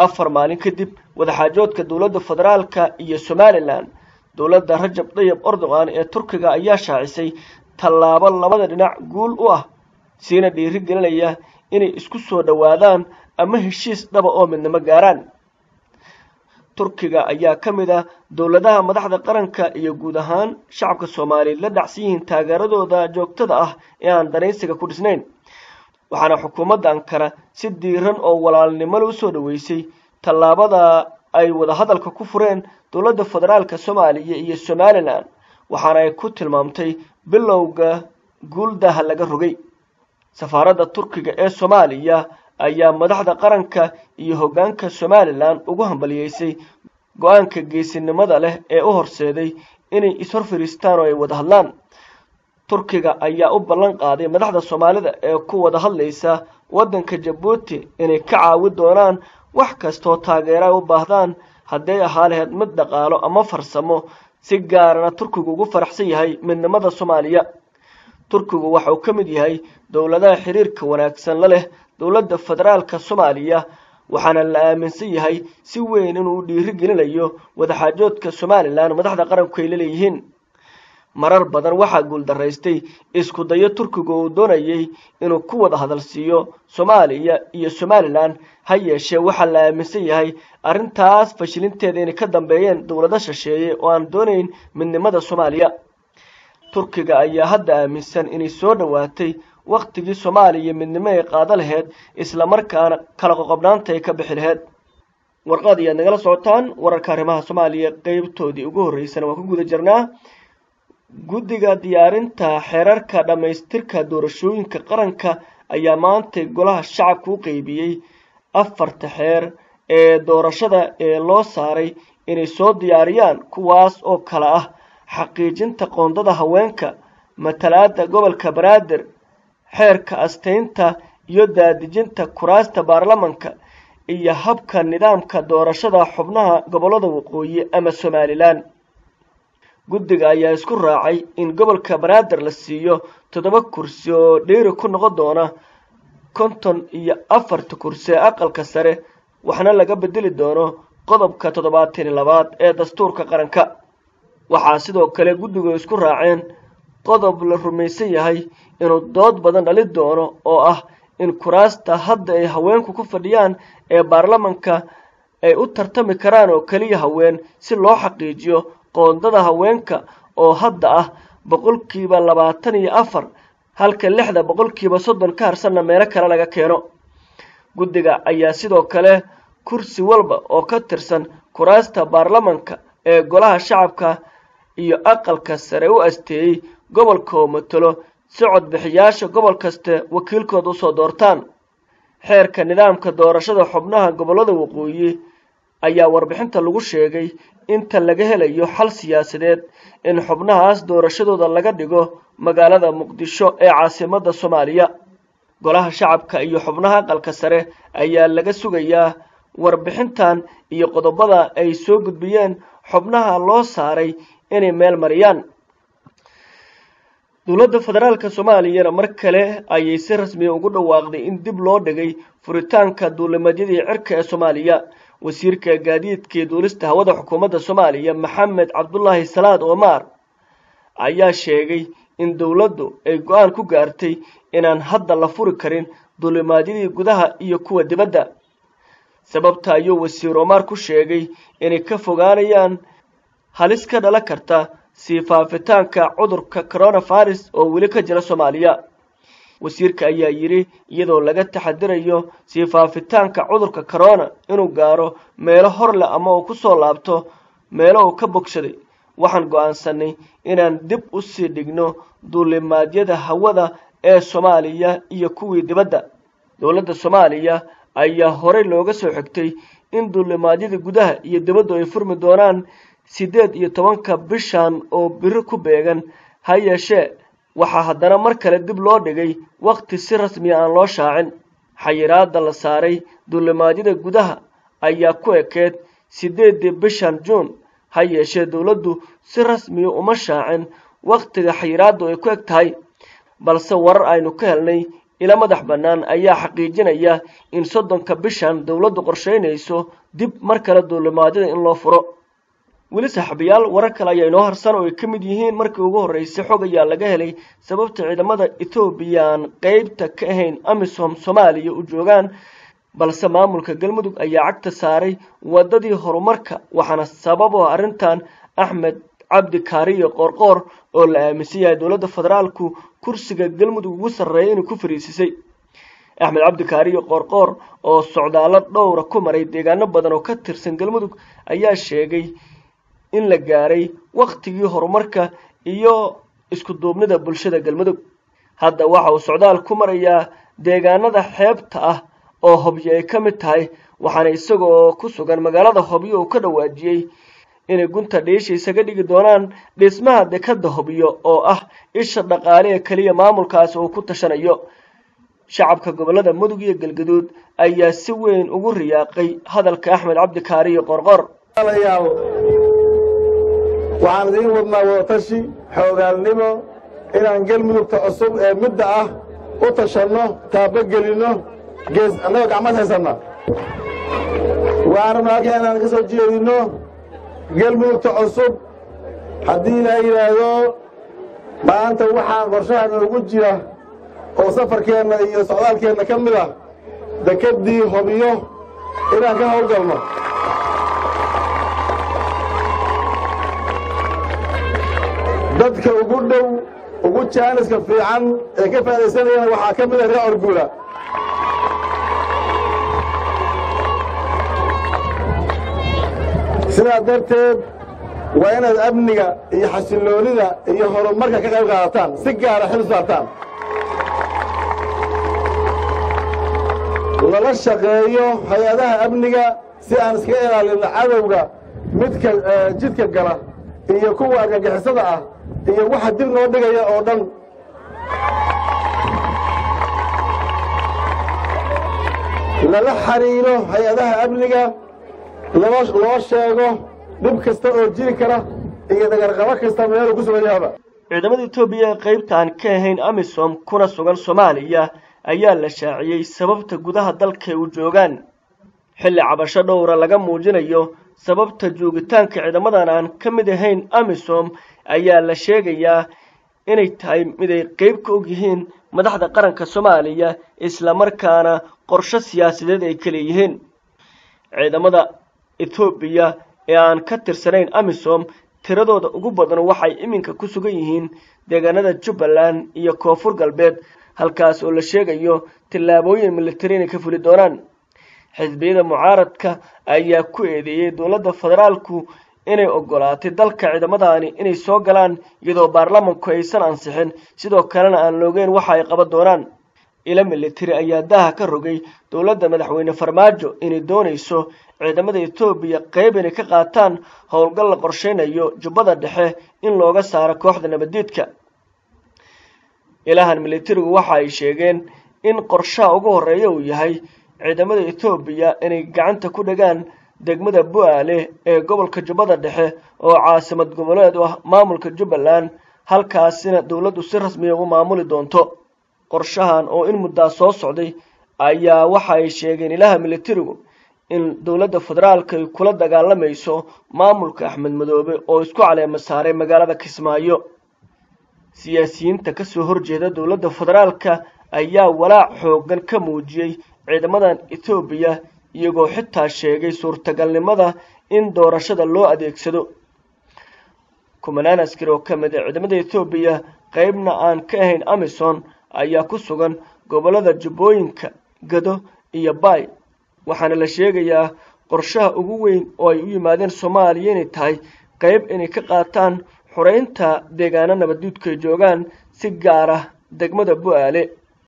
afar maalin kadib wadaxaajoodka dowladda federaalka iyo somalilan dowladda rajab dayib erdogan ee turkiga ayaa shaacisay tallaabo labada dhinac guul u ah siina dhiiri gelinaya inay isku soo dhowaadaan ama heshiis dhaba oo midnimo gaaraan turkiga ayaa ka mid ah dowladaha madaxda qaranka iyo guud ahaan shacabka soomaaliyeed la dhacsan yihiin taageeradooda joogtada ah ee aan danaysiga ku dhisnayn waxaana xukuumadda ankara si diiran oo walaalnimole u soo dhoweysay tallaabada ay wadahadalka ku fureen dowladda federaalka soomaaliya iyo somalilan waxaana ay ku tilmaamtay bilowga guuldaha laga rogay safaaradda turkiga ee soomaaliya ayaa madaxda qaranka iyo hoggaanka somalilan ugu hambaliyeysay go-aanka geesinimada leh ee u horseeday inay ishor fadhiistaan oo ay wada hadlaan turkiga ayaa u ballan qaaday madaxda soomaalida ee ku wada hadlaysa waddanka jabuuti inay ka caawi doonaan wax kastoo taageera ay u baahdaan hadday ahaa laheyd mid dhaqaalo ama farsamo si gaarana turkigu ugu faraxsan yahay midnimada soomaaliya turkigu waxa uu ka mid yahay dowladaha xiriirka wanaagsan la leh dowladda federaalka soomaaliya waxaana la aaminsan yahay si weyn inuu u dhiiri gelinayo wadaxaajoodka somalilan madaxda qaranku ay la leeyihiin marar badan waxaa guuldaraystay isku dayo turkiga uu doonayay inuu ku wada hadalsiiyo soomaaliya iyo somalilan ha yeeshee waxaa la aaminsan yahay arrintaas fashilinteeda inay ka dambeeyeen dowlado shisheeye oo aan doonayn midnimada soomaaliya turkiga ayaa hadda aaminsan inay soo dhowaatay wakhtigii soomaaliya midnimo ay qaado laheyd islamarkaana kala qoqobnaanta ay ka bixi laheyd warqad ayaad nagala socotaan wararka arrimaha soomaaliya qeybtoodii ugu horreysana waan ku guda jirnaa guddiga diyaarinta xeerarka dhammaystirka doorashooyinka qaranka ayaa maantay golaha shacabka u qeybiyey afarta xeer ee doorashada ee loo saaray inay soo diyaariyaan kuwaas oo kale ah xaqiijinta qoondada haweenka matalaadda gobolka banaadir xeerka astaynta iyo daadejinta kuraasta baarlamanka iyo habka nidaamka doorashada xubnaha gobollada waqooyi ama somalilan guddiga ayaa isku raacay in gobolka banaadir la siiyo toddoba kursi oo dheeri ku noqon doona konton iyo afarta kursi ee aqalka sare waxna laga bedeli doono qodobka toddobaatan iyo labaad ee dastuurka qaranka waxaa sidoo kale guddigu isku raaceen qodob la rumaysan yahay inuu dood badan dhali doono oo ah in kuraasta hadda ay haweenku ku fadhiyaan ee baarlamanka ay u tartami karaan oo keliya haween si loo xaqiijiyo qoondada haweenka oo hadda ah boqolkiiba labaatan iyo afar halka lixda boqolkiiba soddon ka harsanna meelo kale laga keeno guddiga ayaa sidoo kale kursi walba oo ka tirsan kuraasta baarlamanka ee golaha shacabka iyo aqalka sare u asteeyey gobolka oo matalo si codbixiyaasha gobol kaste wakiilkooda usoo doortaan xeerka nidaamka doorashada xubnaha gobollada waqooyi ayaa warbixinta lagu sheegay inta laga helayo xal siyaasadeed in xubnahaas doorashadooda laga dhigo magaalada muqdisho ee caasimadda soomaaliya golaha shacabka iyo xubnaha aqalka sare ayaa laga sugayaa warbixintan iyo qodobada ay soo gudbiyeen xubnaha loo saaray inay meel mariyaan dowladda federaalka soomaaliyana mar kale ayay si rasmiya ugu dhawaaqday in dib loo dhigay furitaanka duulimadyadii cirka ee soomaaliya wasiirka gaadiidkii duulista hawada xukuumadda soomaaliya maxamed cabdulaahi salaad omar ayaa sheegay in dowladdu ay go-aan ku gaartay inaan hadda la furi karin duulimaadyadii gudaha iyo kuwa dibadda sababta ayuu wasiir omar ku sheegay inay ka fogaanayaan halis ka dhalan karta sii faafitaanka cudurka coronavirus oo weli ka jira soomaaliya wasiirka ayaa yidhi iyadoo laga taxadirayo sii faafitaanka cudurka corona inuu gaaro meelo hor leh ama uu ku soo laabto meelo uu ka bogsaday waxaan go-aansanay inaan dib u sii dhigno duulimaadyada hawada ee soomaaliya iyo kuwii dibadda dowladda soomaaliya ayaa horey looga soo xigtay in duulimaadyada gudaha iyo dibaddu ay furmi doonaan siddeed iyo tobanka bishan oo biri ku beegan ha yeeshee waxaa haddana mar kale dib loo dhigay wakhti si rasmiya aan loo shaacin xayiraadda la saaray duulimaadyada gudaha ayaa ku ekeed siddeeddii bishan juun ha yeeshee dowladdu si rasmiya uma shaacin wakhtiga xayiraaddu ay ku eg tahay balse warar aynu ka helnay ila madax bannaan ayaa xaqiijinaya in soddonka bishan dowladdu qorshaynayso dib mar kale duulimaadyada in loo furo weli saaxiibayaal warar kale ayaa inoo harsan oo ay ka mid yihiin markii ugu horreysay xog ayaa laga helay sababta ciidamada etoobiya aan qeybta ka ahayn amisom soomaaliya u joogaan balse maamulka galmudug ayaa cagta saaray waddadii horumarka waxaana sabab oo arrintan axmed cabdi kaariyo qoorqoor oo la aaminsan yahay dowladda federaalku kursiga galmudug ugu sarreeya inay ku fariisisay axmed cabdi kaariyo qoorqoor oo socdaallo dhowra ku maray deegaano badan oo ka tirsan galmudug ayaa sheegay in la gaaray wakhtigii horumarka iyo isku duubnida bulshada galmudug hadda waxa uu socdaal ku marayaa deegaanada xeebta ah oo hobyo ay ka mid tahay waxaana isagoo ku sugan magaalada hobyo uu ka dhawaajiyey inay gunta dhiisha isaga dhigi doonaan dhismaha dekadda hobyo oo ah isha dhaqaale ee keliya maamulkaasi uu ku tashanayo shacabka gobollada mudug iyo galgaduud ayaa si weyn ugu riyaaqay hadalka axmed cabdi kaariyo qorqor waxaan idiin wadnaa wadatashi xoogaalnimo inaan galmudugta cusub ee midda ah u tashanno taabogelinno gees annagoo gacmad haysanna waxaan rabnaa halkaa inaan ka soo jeedinno galmudugta cusub haddii ilaa yidhaahdo maanta waxaa qorshaha noogu jira oo safarkeenna iyo socdaalkeenna ka mid ah dekeddii hobiyo inaan ka howlgalno dadka ugu dhow ugu jaaniska fiican ee ka faa'idaysanayana waxaa ka mid ah reer orguula sidaa darteed waa inaad amniga iyo xasilloonida iyo horumarka ka qayb qaadataan si gaara xil saartaan lala shaqeeyo hay-adaha amniga si aan iskaga ilaalinno cadowga midka jidka gala iyo kuwa argagixisada ah iyo waxa dib noo dhigaya oo dhan lala xariiro hay-adaha amniga loo sheego dhib kasta oo jiri kara iyo dhagarqabo kasta meeluu ku sugan yahaba ciidamada etoobiya ee qaybta aan ka ahayn amisom kuna sugan soomaaliya ayaa la shaaciyey sababta gudaha dalka u joogaan xilli cabasho dhowra laga muujinayo sababta joogitaanka ciidamadan aan ka mid ahayn amisom ayaa la sheegayaa inay tahay mid ay qeyb ka og yihiin madaxda qaranka soomaaliya islamarkaana qorsho siyaasadeed ay ka leeyihiin ciidamada etoobiya ee aan ka tirsanayn amisom tiradooda ugu badan waxay iminka ku sugan yihiin deegaanada jubbaland iyo koonfur galbeed halkaas oo la sheegayo tillaabooyin militari inay ka fuli doonaan xisbiyada mucaaradka ayaa ku eedeeyey dowladda federaalku inay ogolaatay dalka ciidamadaani inay soo galaan iyadoo baarlamanku aysan ansixin sidoo kalena aan loogeyn waxa ay qaban doonaan ilo militari ayaa daha ka rogay dowladda madaxweyne farmaajo inay doonayso ciidamada etoobiya qeyb inay ka qaataan howlgal la qorshaynayo jubbada dhexe in looga saaro kooxda nabaddiidka ilahan militarigu waxa ay sheegeen in qorshaha ugu horreeya uu yahay ciidamada etoobiya inay gacanta ku dhagaan degmada bu-aale ee gobolka jubbada dhexe oo caasimad goboleed u ah maamulka jubbaland halkaasina dowladdu si rasmiya ugu maamuli doonto qorshahan oo in muddaa soo socday ayaa waxa ay sheegeen ilaha militarigu in dowladda federaalka ay kula dagaalamayso maamulka axmed madoobe oo isku caleema saaray magaalada kismaayo siyaasiyiinta kasoo horjeeda dowladda federaalka ayaa walaac xoogan ka muujiyey ciidamadan etoobiya iyagoo xitaa sheegay suurtagalnimada in doorashada loo adeegsado kumanaan askari oo ka mid a ciidamada etoobiya qeybna aan ka ahayn amison ayaa ku sugan gobollada jubbooyinka gado iyo baay waxaana la sheegayaa qorshaha ugu weyn oo ay u yimaadeen soomaaliya inay tahay qeyb inay ka qaataan xoreynta deegaano nabaduudka ay joogaan si gaar ah degmada bu-aale